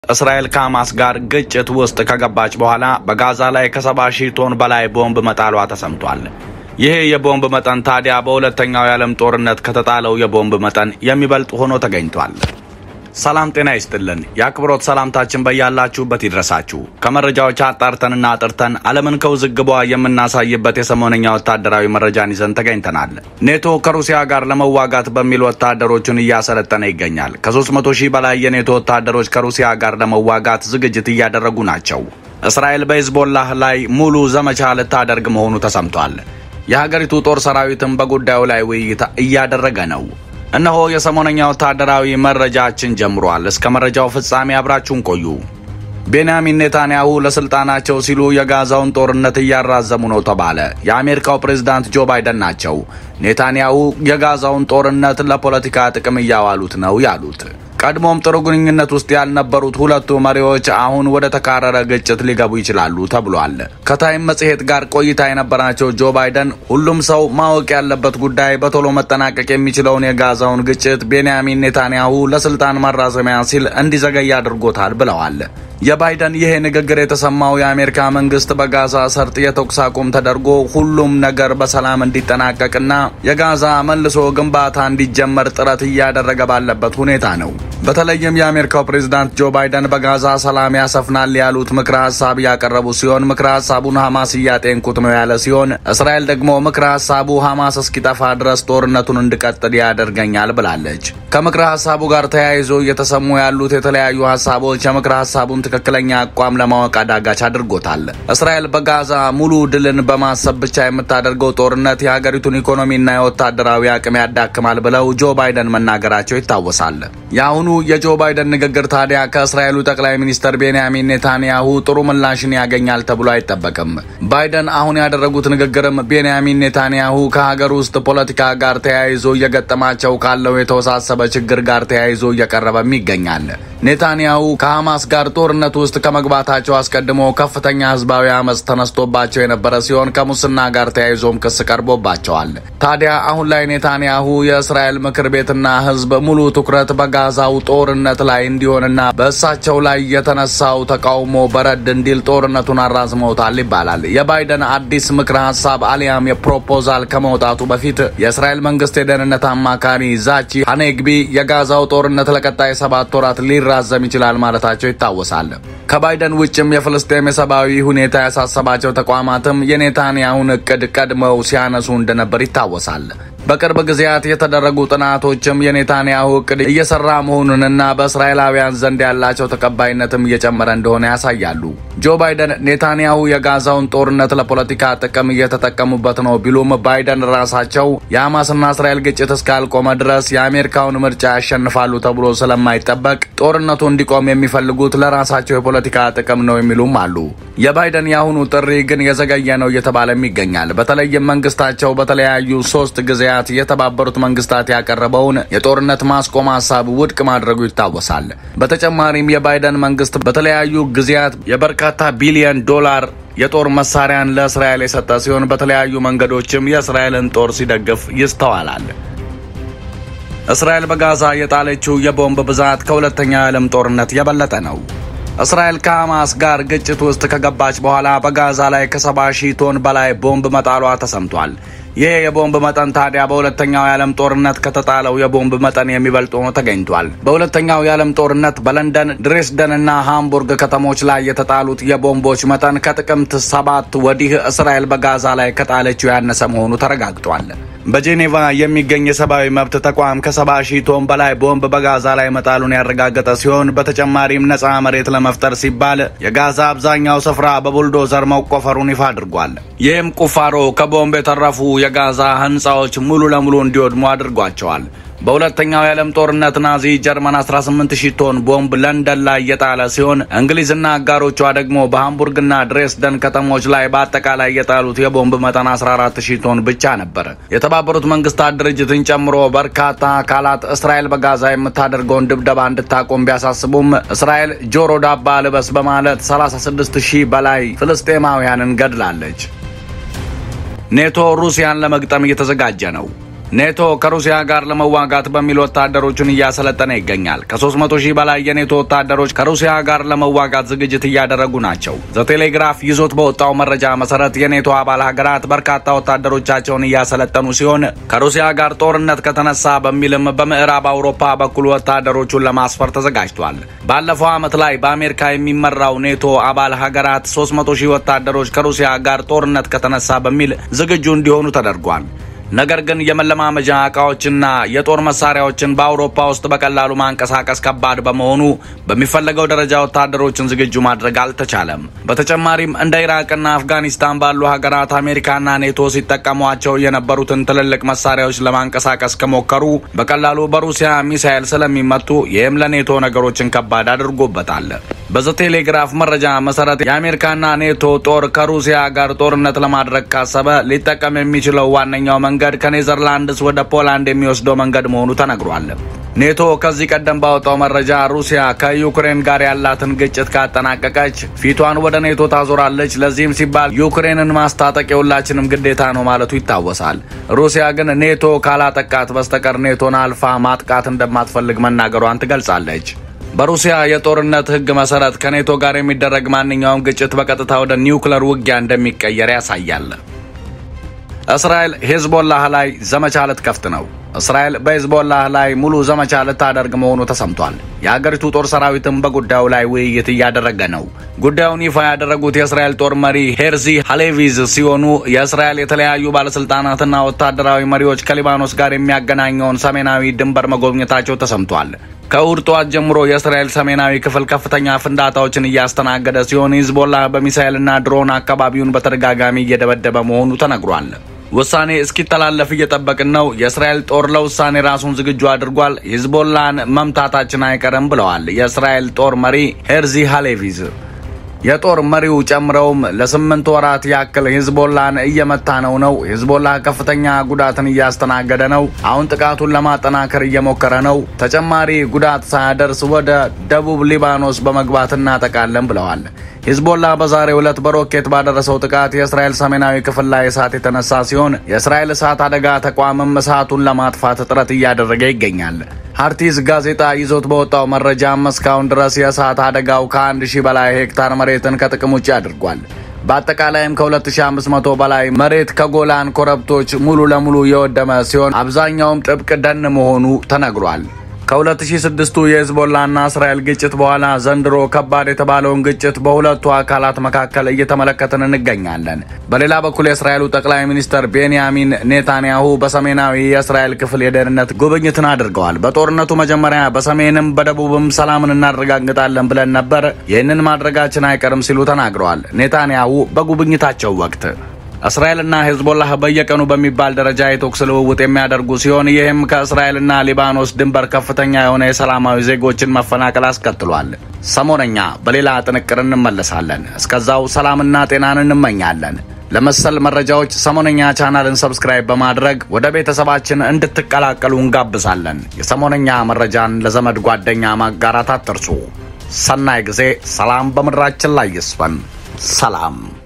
እስራኤል ከሐማስ ጋር ግጭት ውስጥ ከገባች በኋላ በጋዛ ላይ ከሰባ ሺህ ቶን በላይ ቦምብ መጣሏ ተሰምቷል። ይህ የቦምብ መጠን ታዲያ በሁለተኛው የዓለም ጦርነት ከተጣለው የቦምብ መጠን የሚበልጥ ሆኖ ተገኝቷል። ሰላም ጤና ይስጥልን። የአክብሮት ሰላምታችን በያላችሁበት ይድረሳችሁ። ከመረጃዎች አጣርተንና አጥርተን ዓለምን ከውዝግቧ የምናሳይበት የሰሞነኛ ወታደራዊ መረጃን ይዘን ተገኝተናል። ኔቶ ከሩሲያ ጋር ለመዋጋት በሚል ወታደሮቹን እያሰለጠነ ይገኛል። ከ300 ሺህ በላይ የኔቶ ወታደሮች ከሩሲያ ጋር ለመዋጋት ዝግጅት እያደረጉ ናቸው። እስራኤል በሂዝቦላህ ላይ ሙሉ ዘመቻ ልታደርግ መሆኑ ተሰምቷል። የሀገሪቱ ጦር ሰራዊትም በጉዳዩ ላይ ውይይት እያደረገ ነው። እነሆ የሰሞነኛ ወታደራዊ መረጃችን ጀምሯል። እስከ መረጃው ፍጻሜ አብራችሁን ቆዩ። ቤንያሚን ኔታንያሁ ለስልጣናቸው ሲሉ የጋዛውን ጦርነት እያራዘሙ ነው ተባለ። የአሜሪካው ፕሬዝዳንት ጆ ባይደን ናቸው ኔታንያሁ የጋዛውን ጦርነት ለፖለቲካ ጥቅም እያዋሉት ነው ያሉት። ቀድሞም ጥሩ ግንኙነት ውስጥ ያልነበሩት ሁለቱ መሪዎች አሁን ወደ ተካረረ ግጭት ሊገቡ ይችላሉ ተብሏል። ከታይም መጽሔት ጋር ቆይታ የነበራቸው ጆ ባይደን ሁሉም ሰው ማወቅ ያለበት ጉዳይ በቶሎ መጠናቀቅ የሚችለውን የጋዛውን ግጭት ቤንያሚን ኔታንያሁ ለስልጣን ማራዘሚያ ሲል እንዲዘገይ አድርጎታል ብለዋል። የባይደን ይሄ ንግግር የተሰማው የአሜሪካ መንግስት በጋዛ ሰርጥ የተኩስ አቁም ተደርጎ ሁሉም ነገር በሰላም እንዲጠናቀቅና የጋዛ መልሶ ግንባታ እንዲጀመር ጥረት እያደረገ ባለበት ሁኔታ ነው። በተለይም የአሜሪካው ፕሬዝዳንት ጆ ባይደን በጋዛ ሰላም ያሰፍናል ያሉት ምክረ ሀሳብ ያቀረቡ ሲሆን ምክረ ሀሳቡን ሐማስ እያጤንኩት ነው ያለ ሲሆን እስራኤል ደግሞ ምክረ ሀሳቡ ሐማስ እስኪጠፋ ድረስ ጦርነቱን እንዲቀጥል ያደርገኛል ብላለች። ከምክረ ሀሳቡ ጋር ተያይዞ እየተሰሙ ያሉት የተለያዩ ሀሳቦች የምክረ ሀሳቡን ትክክለኛ አቋም ለማወቅ አዳጋች አድርጎታል። እስራኤል በጋዛ ሙሉ ድልን በማሰብ ብቻ የምታደርገው ጦርነት የሀገሪቱን ኢኮኖሚና የወታደራዊ አቅም ያዳክማል ብለው ጆ ባይደን መናገራቸው ይታወሳል። የአሁኑ የጆ ባይደን ንግግር ታዲያ ከእስራኤሉ ጠቅላይ ሚኒስትር ቤንያሚን ኔታንያሁ ጥሩ ምላሽን ያገኛል ተብሎ አይጠበቅም። ባይደን አሁን ያደረጉት ንግግርም ቤንያሚን ኔታንያሁ ከሀገር ውስጥ ፖለቲካ ጋር ተያይዞ እየገጠማቸው ካለው የተወሳሰበ ችግር ጋር ተያይዞ እየቀረበም ይገኛል። ኔታንያሁ ከሐማስ ጋር ጦርነት ውስጥ ከመግባታቸው አስቀድሞ ከፍተኛ ህዝባዊ አመፅ ተነስቶባቸው የነበረ ሲሆን ከሙስና ጋር ተያይዞም ክስ ቀርቦባቸዋል። ታዲያ አሁን ላይ ኔታንያሁ የእስራኤል ምክር ቤትና ህዝብ ሙሉ ትኩረት በጋዛው ጦርነት ላይ እንዲሆንና በእሳቸው ላይ የተነሳው ተቃውሞ በረድ እንዲል ጦርነቱን አራዝመውታል ይባላል። የባይደን አዲስ ምክረ ሀሳብ አሊያም የፕሮፖዛል ከመውጣቱ በፊት የእስራኤል መንግስት የደህንነት አማካሪ ዛቺ ሀኔግቢ የጋዛው ጦርነት ለቀጣይ ሰባት ወራት ሊራዘም ይችላል ማለታቸው ይታወሳል። ከባይደን ውጭም የፍልስጤም የሰብአዊ ሁኔታ ያሳሰባቸው ተቋማትም የኔታንያሁን እቅድ ቀድመው ሲያነሱ እንደነበር ይታወሳል። በቅርብ ጊዜያት የተደረጉ ጥናቶችም የኔታንያሁ እቅድ እየሰራ መሆኑንና በእስራኤላውያን ዘንድ ያላቸው ተቀባይነትም እየጨመረ እንደሆነ ያሳያሉ። ጆ ባይደን ኔታንያሁ የጋዛውን ጦርነት ለፖለቲካ ጥቅም እየተጠቀሙበት ነው ቢሉም ባይደን ራሳቸው የሐማስና እስራኤል ግጭት እስካልቆመ ድረስ የአሜሪካውን ምርጫ ያሸንፋሉ ተብሎ ስለማይጠበቅ ጦርነቱ እንዲቆም የሚፈልጉት ለራሳቸው የፖለቲካ ጥቅም ነው የሚሉም አሉ። የባይደን የአሁኑ ጥሪ ግን የዘገየ ነው እየተባለም ይገኛል። በተለይም መንግስታቸው በተለያዩ ሶስት ጊዜያት የተባበሩት መንግስታት ያቀረበውን የጦርነት ማስቆም ሀሳብ ውድቅ ማድረጉ ይታወሳል። በተጨማሪም የባይደን መንግስት በተለያዩ ጊዜያት የበርካታ ቢሊዮን ዶላር የጦር መሳሪያን ለእስራኤል የሰጠ ሲሆን በተለያዩ መንገዶችም የእስራኤልን ጦር ሲደግፍ ይስተዋላል። እስራኤል በጋዛ የጣለችው የቦምብ ብዛት ከሁለተኛው የዓለም ጦርነት የበለጠ ነው። እስራኤል ከሐማስ ጋር ግጭት ውስጥ ከገባች በኋላ በጋዛ ላይ ከሰባ ሺህ ቶን በላይ ቦምብ መጣሏ ተሰምቷል። ይህ የቦምብ መጠን ታዲያ በሁለተኛው የዓለም ጦርነት ከተጣለው የቦምብ መጠን የሚበልጥ ሆኖ ተገኝቷል። በሁለተኛው የዓለም ጦርነት በለንደን ድሬስደን እና ሃምቡርግ ከተሞች ላይ የተጣሉት የቦምቦች መጠን ከጥቅምት ሰባት ወዲህ እስራኤል በጋዛ ላይ ከጣለችው ያነሰ መሆኑ ተረጋግጧል። በጄኔቫ የሚገኝ የሰብአዊ መብት ተቋም ከሰባ ሺህ ቶን በላይ ቦምብ በጋዛ ላይ መጣሉን ያረጋገጠ ሲሆን በተጨማሪም ነፃ መሬት ለመፍጠር ሲባል የጋዛ አብዛኛው ስፍራ በቡልዶዘር መቆፈሩን ይፋ አድርጓል። ይህም ቁፋሮ ከቦምብ የተረፉ የጋዛ ህንፃዎች ሙሉ ለሙሉ እንዲወድሙ አድርጓቸዋል። በሁለተኛው የዓለም ጦርነት ናዚ ጀርመን 18 ሺህ ቶን ቦምብ ለንደን ላይ የጣለ ሲሆን እንግሊዝና አጋሮቿ ደግሞ በሃምቡርግና ድሬስደን ከተሞች ላይ በአጠቃላይ የጣሉት የቦምብ መጠን 14 ሺህ ቶን ብቻ ነበር። የተባበሩት መንግስታት ድርጅትን ጨምሮ በርካታ አካላት እስራኤል በጋዛ የምታደርገውን ድብደባ እንድታቆም ቢያሳስቡም እስራኤል ጆሮ ዳባ ልበስ በማለት 36 ሺህ በላይ ፍልስጤማውያንን ገድላለች። ኔቶ ሩሲያን ለመግጠም እየተዘጋጀ ነው። ኔቶ ከሩሲያ ጋር ለመዋጋት በሚል ወታደሮቹን እያሰለጠነ ይገኛል። ከ300 ሺህ በላይ የኔቶ ወታደሮች ከሩሲያ ጋር ለመዋጋት ዝግጅት እያደረጉ ናቸው። ዘቴሌግራፍ ይዞት በወጣው መረጃ መሰረት የኔቶ አባል ሀገራት በርካታ ወታደሮቻቸውን እያሰለጠኑ ሲሆን ከሩሲያ ጋር ጦርነት ከተነሳ በሚልም በምዕራብ አውሮፓ በኩል ወታደሮቹን ለማስፈር ተዘጋጅቷል። ባለፈው ዓመት ላይ በአሜሪካ የሚመራው ኔቶ አባል ሀገራት 300 ሺህ ወታደሮች ከሩሲያ ጋር ጦርነት ከተነሳ በሚል ዝግጁ እንዲሆኑ ተደርጓል። ነገር ግን የመለማመጃ እቃዎችና የጦር መሳሪያዎችን በአውሮፓ ውስጥ በቀላሉ ማንቀሳቀስ ከባድ በመሆኑ በሚፈለገው ደረጃ ወታደሮችን ዝግጁ ማድረግ አልተቻለም። በተጨማሪም እንደ ኢራቅና አፍጋኒስታን ባሉ ሀገራት አሜሪካና ኔቶ ሲጠቀሟቸው የነበሩትን ትልልቅ መሳሪያዎች ለማንቀሳቀስ ከሞከሩ በቀላሉ በሩሲያ ሚሳኤል ስለሚመቱ ይህም ለኔቶ ነገሮችን ከባድ አድርጎበታል። በዘቴሌግራፍ መረጃ መሰረት የአሜሪካና ኔቶ ጦር ከሩሲያ ጋር ጦርነት ለማድረግ ካሰበ ሊጠቀም የሚችለው ዋነኛው መንገድ ከኔዘርላንድስ ወደ ፖላንድ የሚወስደው መንገድ መሆኑ ተነግሯል። ኔቶ ከዚህ ቀደም ባወጣው መረጃ ሩሲያ ከዩክሬን ጋር ያላትን ግጭት ካጠናቀቀች ፊቷን ወደ ኔቶ ታዞራለች፣ ለዚህም ሲባል ዩክሬንን ማስታጠቅ የሁላችንም ግዴታ ነው ማለቱ ይታወሳል። ሩሲያ ግን ኔቶ ካላጠቃት በስተቀር ኔቶን አልፋ ማጥቃት እንደማትፈልግ መናገሯን ትገልጻለች። በሩሲያ የጦርነት ሕግ መሰረት ከኔቶ ጋር የሚደረግ ማንኛውም ግጭት በቀጥታ ወደ ኒውክለር ውጊያ እንደሚቀየር ያሳያል። እስራኤል ሄዝቦላህ ላይ ዘመቻ ልትከፍት ነው። እስራኤል በሄዝቦላህ ላይ ሙሉ ዘመቻ ልታደርግ መሆኑ ተሰምቷል። የአገሪቱ ጦር ሰራዊትም በጉዳዩ ላይ ውይይት እያደረገ ነው። ጉዳዩን ይፋ ያደረጉት የእስራኤል ጦር መሪ ሄርዚ ሃሌቪዝ ሲሆኑ የእስራኤል የተለያዩ ባለስልጣናትና ወታደራዊ መሪዎች ከሊባኖስ ጋር የሚያገናኘውን ሰሜናዊ ድንበር መጎብኘታቸው ተሰምቷል። ከእሁድ ጠዋት ጀምሮ የእስራኤል ሰሜናዊ ክፍል ከፍተኛ ፍንዳታዎችን እያስተናገደ ሲሆን ሂዝቦላ በሚሳኤልና ድሮን አካባቢውን በተደጋጋሚ እየደበደበ መሆኑ ተነግሯል። ውሳኔ እስኪተላለፍ እየጠበቅን ነው። የእስራኤል ጦር ለውሳኔ ራሱን ዝግጁ አድርጓል። ሂዝቦላን መምታታችን አይቀርም ብለዋል የእስራኤል ጦር መሪ ሄርዚ ሃሌቪዝ። የጦር መሪው ጨምረውም ለስምንት ወራት ያክል ሂዝቦላን እየመታ ነው ነው ሂዝቦላ ከፍተኛ ጉዳትን እያስተናገደ ነው። አሁን ጥቃቱን ለማጠናከር እየሞከረ ነው። ተጨማሪ ጉዳት ሳያደርስ ወደ ደቡብ ሊባኖስ በመግባት እናጠቃለን ብለዋል። ሂዝቦላ በዛሬው ዕለት በሮኬት ባደረሰው ጥቃት የእስራኤል ሰሜናዊ ክፍል ላይ እሳት የተነሳ ሲሆን የእስራኤል እሳት አደጋ ተቋምም እሳቱን ለማጥፋት ጥረት እያደረገ ይገኛል። ሀርቲዝ ጋዜጣ ይዞት በወጣው መረጃም እስካሁን ድረስ የእሳት አደጋው ከአንድ ሺህ በላይ ሄክታር መሬትን ከጥቅም ውጭ አድርጓል። በአጠቃላይም ከ2500 በላይ መሬት ከጎላን ኮረብቶች ሙሉ ለሙሉ የወደመ ሲሆን አብዛኛውም ጥብቅ ደን መሆኑ ተነግሯል። ከ2006ቱ የሂዝቦላና እስራኤል ግጭት በኋላ ዘንድሮ ከባድ የተባለውን ግጭት በሁለቱ አካላት መካከል እየተመለከትን እንገኛለን። በሌላ በኩል የእስራኤሉ ጠቅላይ ሚኒስትር ቤንያሚን ኔታንያሁ በሰሜናዊ የእስራኤል ክፍል የደህንነት ጉብኝትን አድርገዋል። በጦርነቱ መጀመሪያ በሰሜንም በደቡብም ሰላምን እናረጋግጣለን ብለን ነበር፣ ይህንን ማድረጋችን አይቀርም ሲሉ ተናግረዋል። ኔታንያሁ በጉብኝታቸው ወቅት እስራኤልና ሄዝቦላህ በየቀኑ በሚባል ደረጃ የተኩስ ልውውጥ የሚያደርጉ ሲሆን ይህም ከእስራኤልና ሊባኖስ ድንበር ከፍተኛ የሆነ የሰላማዊ ዜጎችን መፈናቀል አስከትሏል። ሰሞነኛ በሌላ ጥንቅር እንመለሳለን። እስከዛው ሰላምና ጤናን እንመኛለን። ለመሰል መረጃዎች ሰሞነኛ ቻናልን ሰብስክራይብ በማድረግ ወደ ቤተሰባችን እንድትቀላቀሉ እንጋብዛለን። የሰሞነኛ መረጃን ለዘመድ ጓደኛ ማጋራት አትርሱ። ሰናይ ጊዜ። ሰላም በምድራችን ላይ ይስፈን። ሰላም